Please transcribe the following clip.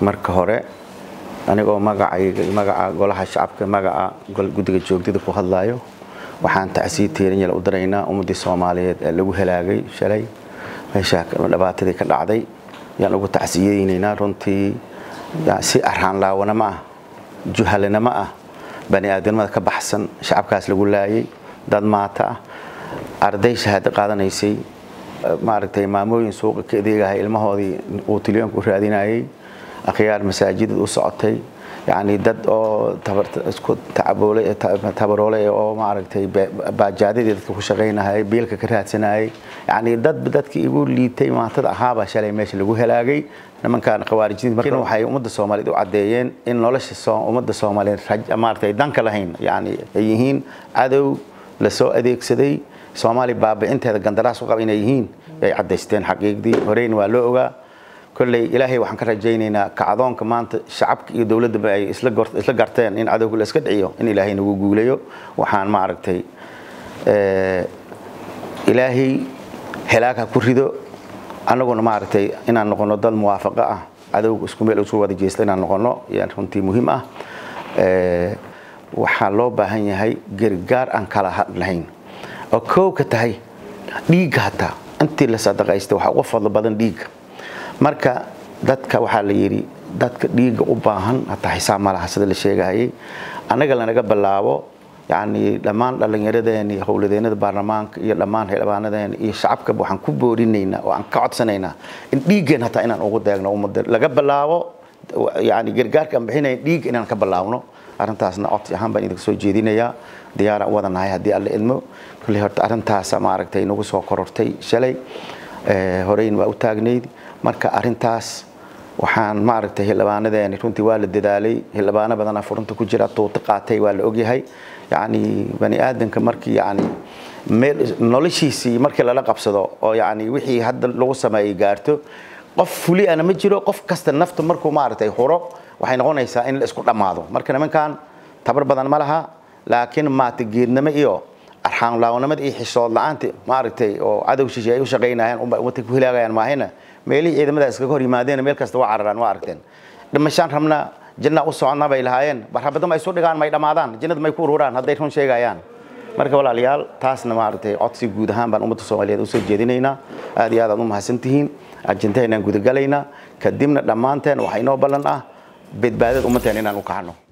marka hore anigoo magacayga magaca golaha shacabka magaca guddiga joogdida ku hadlaayo waxaan tacsii teerinyal u diraynaa ummaddii soomaaliyeed ee lagu helaagay shalay meesha dhibaatadii ka dhacday yaan ugu tacsiyeynaynaa runtii si arhaanlaawana ma ah juhalana ma ah bani aadamada ka baxsan shacabkaas lagu laayay dad maata ah arday shahaado qaadanaysay maaragtay maamooyin suuqa ka adeegahay ilmahoodii uu tilyoonka u raadinayay akhyaar masaajidad u socotay yacni dad oo isku tabaroolay oo maaragtay baajaadadii dadka ku shaqaynahayay biilka ka raadsanayay yacni dad dadkii igu liitay maatada ahaabaa shalay meesha lagu helaagay nimankan khawaarijinta marka waxay ummadda soomaaliyeed u caddeeyeen in nolosha ummadda soomaaliyeed maaragtay danka lahayn yacni ay yihiin cadow lasoo adeegsaday soomaaliya baabicinteeda gandaraas u qaba inay yihiin ay caddaysteen xaqiiqdii horeyn waa loo ogaa kolley ilaahay waxaan ka rajaynaynaa kacdoonka maanta shacabka iyo dowladdaba ay isla garteen in cadowga la iska dhiciyo in ilaahay nagu guulayo waxaan maaragtay ilaahay helaag ha ku rido annaguna maaragtay inaan noqono dad muwaafaqo ah cadowga isku meel isku wada jeesta inaan noqono yaa runtii muhiim ah waxaa loo baahan yahay gargaar aan kala hadlahayn oo koow ka tahay dhiigga hataa intii la sadaqaysta waxaa uga fadlo badan dhiigga marka dadka waxaa la yidhi dadka dhiigga u baahan hataa xisaab ma laha sida la sheegahayay annaga lanaga bilaabo yacni dhammaan dhallinyaradeeni howladeennada baarlamaanka iyo dhammaan xildhibaanadeena iyo shacabka waxaan ku boorinaynaa oo aan ka codsanaynaa in dhiiggeen hataa inaan ugu deegno ummadda laga bilaabo yacni gargaarka aan bixinayn dhiigga inaan ka bilaabno arrintaasna codsi ahaan baan idinka soo jeedinayaa diyaaraan u wadanahay haddii alla idmo kolley horta arrintaasa maaragtay nagu soo korortay shalay horeyn waa u taagnayd marka arrintaas waxaan maaragtay xildhibaanadeeni runtii waa la dadaalay xildhibaano badana furunta ku jira tuuti qaatay waa la ogyahay yacni bani aadanka markii yacni meel noloshiisii markii lala qabsado oo yacni wixii hadda lagu sameeyey gaarto qof fuli ana ma jiro qof kasta nafta markuu maaragtay huro waxay noqonaysaa in la isku dhammaado marka nimankan tabar badan ma laha laakiin maata geednimo iyo arxaanlaawnimada iyo xishood la-aanta maaragtay oo cadow shishe ay u shaqaynayaan ummadka ku hilaagayaan maahina meelihii ciidamada iskaga hor yimaadeen meel kasta waa cararaan waa aragteen dhimashaan rabna janna u soconnaa bay lahaayeen barxabada ma isu dhigaan may dhammaadaan jannada may ku ururaan hadday run sheegayaan marka walaalayaal taasna maaragtay codsi guud ahaan baan ummadda soomaaliyeed usoo jeedinaynaa aad iyo aad aad u mahadsantihiin ajendahaynaan gudagalaynaa kadibna dhammaanteen waxaa inoo ballan ah badbaadada ummadteen inaan u kacno